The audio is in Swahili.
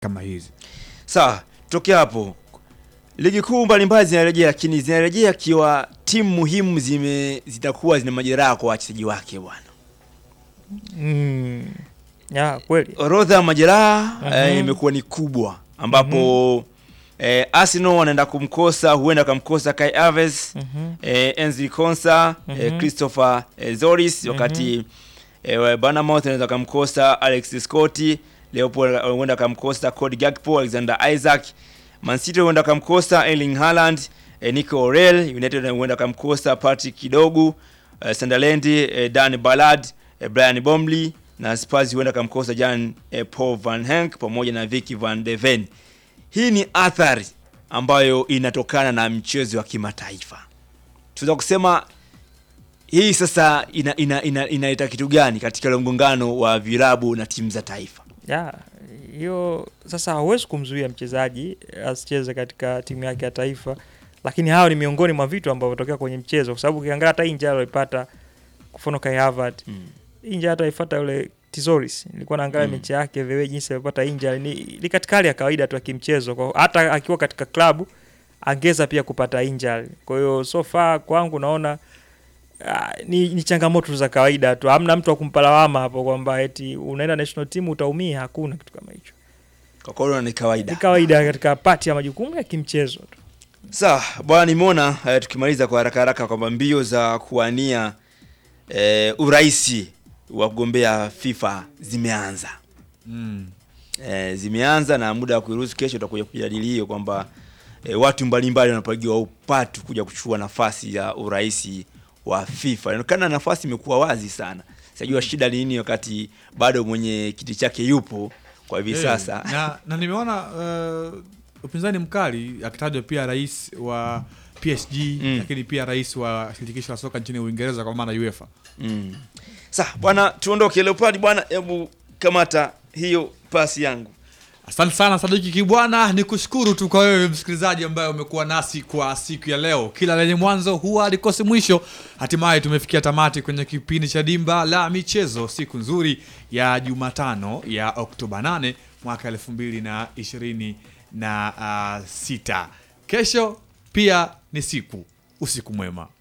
kama hizi. Sawa, tokea hapo. Ligi kuu mbalimbali zinarejea, lakini zinarejea ikiwa timu muhimu zime zitakuwa zina majeraha kwa wachezaji wake bwana. Mm. Ya, kweli. Orodha ya majeraha Mhm. eh, imekuwa ni kubwa ambapo eh, Arsenal wanaenda kumkosa, huenda akamkosa Kai Havertz, Mhm. eh, Enzo Konsa, eh, Mhm. Christopher eh, Zoris, wakati eh, Bournemouth anaweza kumkosa Alex Scott, Leopold huenda akamkosa Cody Gakpo, Alexander Isaac, Man City huenda akamkosa Erling Haaland, eh, Nico Orel, United huenda akamkosa Patrick Kidogu, eh, Sunderland eh, Dan Ballard, eh, Brian Bomley na Spurs huenda akamkosa Jan eh, Paul Van Henk pamoja na Vicky Van de Ven. Hii ni athari ambayo inatokana na mchezo wa kimataifa. Tunaweza kusema hii sasa ina ina, ina, inaleta kitu gani katika ule mgongano wa vilabu na timu za taifa? Ya, hiyo sasa hauwezi kumzuia mchezaji asicheze katika timu yake ya taifa, lakini hao ni miongoni mwa vitu ambavyo vinatokea kwenye mchezo, kwa sababu ukiangalia hata hii njaa aliyopata kwa mfano Kai Havertz Mm. hii njaa hata ifuata yule Tizoris, nilikuwa naangalia Mm. mechi yake vile jinsi alipata injury ni, ni katika hali ya kawaida tu ya kimchezo, kwa hata akiwa katika klabu angeza pia kupata injury. Kwa hiyo so far kwangu naona ah, ni, ni changamoto za kawaida tu, hamna mtu wa kumpa lawama hapo kwamba eti unaenda national team utaumia. Hakuna kitu kama hicho, Kwa kweli ni kawaida. ni kawaida katika pati ya majukumu ya kimchezo tu. Sawa bwana, nimeona eh, tukimaliza kwa haraka haraka kwamba mbio za kuwania eh, uraisi wa kugombea FIFA zimeanza Mm. eh, zimeanza na muda wa kuiruhusu kesho utakuja kujadili hiyo kwamba eh, watu mbalimbali wanapigiwa upatu kuja kuchukua nafasi ya uraisi wa FIFA. Inaonekana nafasi imekuwa wazi sana. Sijua shida ni nini wakati bado mwenye kiti chake yupo kwa hivi Eh, sasa. na, na nimeona uh, upinzani mkali akitajwa pia rais wa PSG Mm. lakini pia rais wa shirikisho la soka nchini Uingereza kwa maana UEFA. Mm. Sasa bwana, tuondoke Leopard bwana, hebu kamata hiyo pasi yangu. Asante sana Sadiki Kibwana, ni kushukuru tu kwa wewe msikilizaji ambaye umekuwa nasi kwa siku ya leo. Kila lenye mwanzo huwa alikosi mwisho. Hatimaye tumefikia tamati kwenye kipindi cha Dimba la Michezo, siku nzuri ya Jumatano ya Oktoba 8 mwaka elfu mbili na ishirini na ah, sita. Kesho pia ni siku. Usiku mwema.